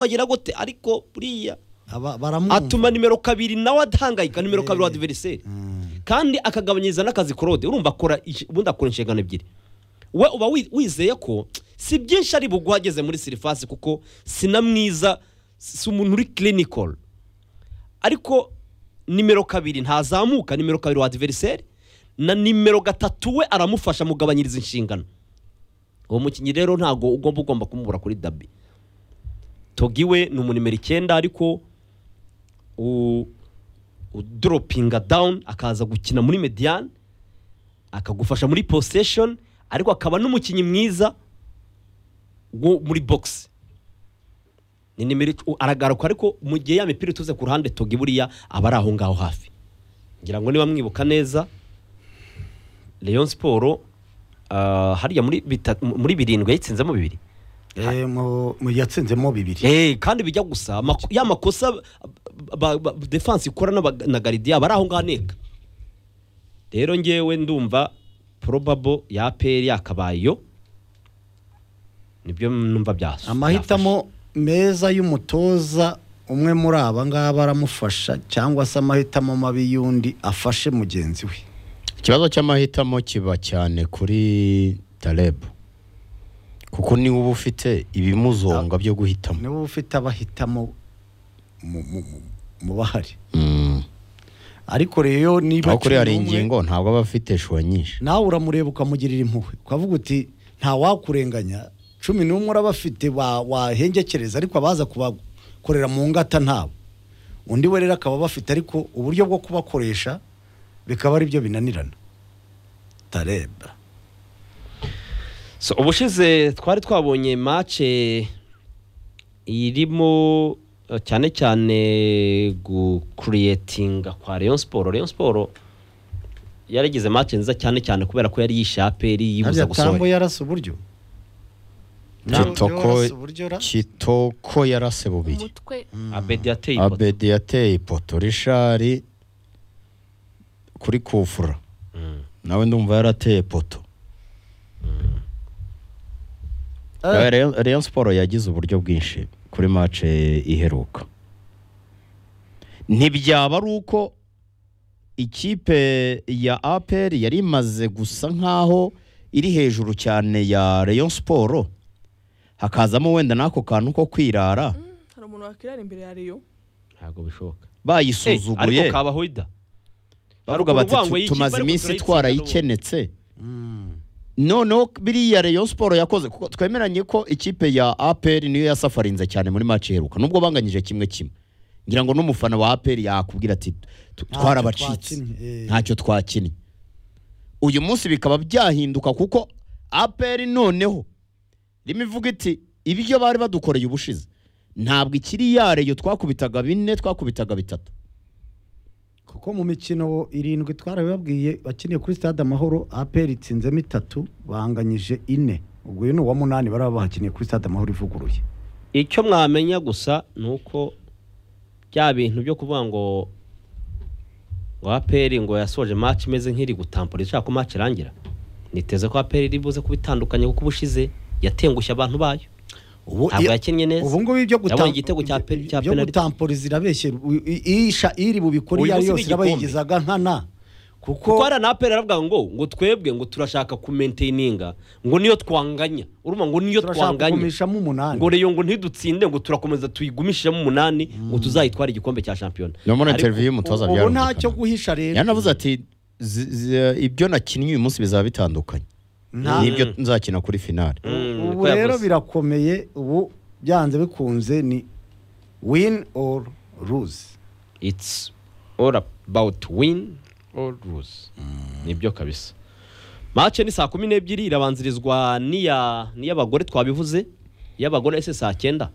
bagera gute ariko buriya baramwumva atuma nimero kabiri nawe adahangayika nimero kabiri wa Eh. diveriseri Mm. kandi akagabanyiriza n'akazi kurode urumva akora iki- ubundi akora inshingano ebyiri we uba wi- wizeye ko si byinshi ari bugwa ageze muri sirifasi kuko si na mwiza si umuntu uri clinical ariko nimero kabiri ntazamuka nimero kabiri wa adiveriseri na nimero gatatu we aramufasha amugabanyiriza inshingano uwo mukinnyi rero ntabwo ugomba ugomba kumubura kuri dabi togi we ni umunimero icyenda ariko u- udoropinga dawuni akaza gukina muri mediyani akagufasha muri posesheni ariko akaba n'umukinnyi mwiza wo muri bogisi ni nimero ic- u- aragaruka ariko mu gihe ya mipira ituze ku ruhande togi buriya aba ari aho ngaho hafi ngira ngo niba mwibuka neza leon siporo ah, hariya muri bita- muri birindwi yayitsinzemo bibiri Eh, mu mu yatsinzemo bibiri Eh, kandi bijya gusa amako- ya makosa ba- ba- ba- defense ikora n'aba- na garidiya bari aho ngaho aneka rero ngewe ndumva probable ya peri yakabayo nibyo numva byasu amahitamo meza y'umutoza umwe muri aba ngaba aramufasha cyangwa se amahitamo mabi y'undi afashe mugenzi we ikibazo cy'amahitamo kiba cyane kuri tarebu kuko niwe uba ufite ibimuzonga byo guhitamo niba ufite abahitamo mu- mu- mu- mu bahari Mm. ariko rero niba aho kuri hari akeneye umwe, ingingo ntabwo aba afite shuwa nyinshi nawe uramureba ukamugirira impuhwe ukavuga uti nta wakurenganya cumi n'umwe uraba afite wa- wahengekereza ariko abaza kubakorera mu ngata ntabo undi we rero akaba bafite ariko uburyo bwo kubakoresha bikaba ari byo binanirana tareba So, ubushize twari twabonye mace irimo eh, cyane cyane gukuriyetinga kwa Rayon Sport Rayon Sport yarigize mace nziza cyane cyane kubera ko yari yishe aperi yibuza gusohoka tambo yarasa uburyo Ntabwo kitoko yarasa uburyo ra- kitoko yarase bubiri umutwe abedi yateye ipoto abedi yateye ipoto rishari kuri kufura Mm. nawe ndumva yarateye ipoto Eh, Rayon- Rayon siporo yagize uburyo bwinshi kuri mace iheruka ntibyaba ari uko ikipe ya apr yari imaze gusa nk'aho iri hejuru cyane ya Rayon siporo hakazamo wenda n'ako kantu ko kwirara hari umuntu wakirara imbere ya riyo ntabwo bishoboka bayisuzuguye ariko kabahoida bavuga bati urwango "Tu- y'ikipe tumaze ariko iminsi turayitsinda twarayikenetse mm. noneho biriya Rayon siporo yakoze kuko twemeranye ko ikipe ya APR niyo yasafarinze cyane muri match iheruka nubwo banganyije kimwe kimwe ngira ngo n'umufana wa APR yakubwira ati "Tu- Ntacyo twarabacitse twakinnye, eh." ntacyo twakinnye uyu munsi bikaba byahinduka kuko APR noneho rimwe ivuga iti ibyo bari badukoreye ubushize ntabwo ikiri ya Rayon twakubitaga bine twakubitaga bitatu kuko mu mikino irindwi twarabibabwiye bakiniye kuri stade amahoro aperi itsinzemo itatu banganyije ine ubwo uyu ni uwa munani bari bahakiniye kuri stade amahoro ivuguruye icyo mwamenya gusa ni uko bya bintu byo kuvuga ngo ngo aperi ngo yasoje match imeze nk'iri gutampura ishaka ko match irangira niteze ko aperi iri buze kuba itandukanye kuko ubushize yatengushye abantu bayo ubu Ntabwo yakinnye neza. ubu ngubu ibyo guta- Yabonye igitego cya pe- cya byo penalty. gutamporiza irabeshye u- i- isha iri bubikora Uyu iyo ari munsi yose ni iraba igikombe. yigizaga nkana kuko kuko hari na aperi aravuga ngo ngo twebwe ngo turashaka kumentaininga ngo niyo twanganya urumva ngo niyo turashaka twanganya kugumishamo umunani ngo reyo ngo ntidutsinde ngo turakomeza tuyigumishemo umunani ngo tuzayitware igikombe cya shampiyona no muri Ariko- interview y'umutoza ubu byarumvikana. ntacyo guhisha rero yanavuze ati "Zi- zi- ibyo nakinnye uyu munsi bizaba bitandukanye Nta- n'ibyo nzakina kuri finale Mm, ubu niko rero yavuze. birakomeye ubu byanze bikunze ni win or lose it's all about win or lose nibyo kabisa mace ni saa kumi n'ebyiri irabanzirizwa n'iya n'iy'abagore twabivuze iy'abagore ese saa cyenda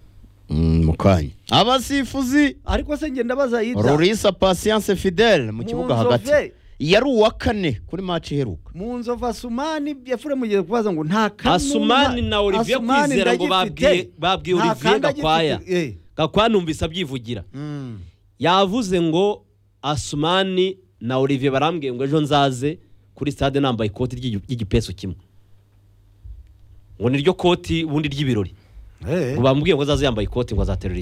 Mm, mu kanya abasifuzi ariko se ngenda bazayita rurisa pasiyanse fidele mu kibuga hagati Munzove. yari uwa kane kuri maci iheruka mu nzovu asumani yafure mugiye kubaza ngo nta kanuma asumani na olivier Asumani kwizera ngo ndagifite. babwiye babwiye Nta olivier kandi agifite. gakwaya Eh. gakwaya numvise abyivugira Mm. yavuze ngo asumani na olivier barambwiye ngo ejo nzaze kuri stade nambaye ikoti ry'igipesu kimwe ngo niryo koti ubundi ry'ibirori Eh. ngo bamubwiye ngo azaze yambaye ikoti ngo azaterura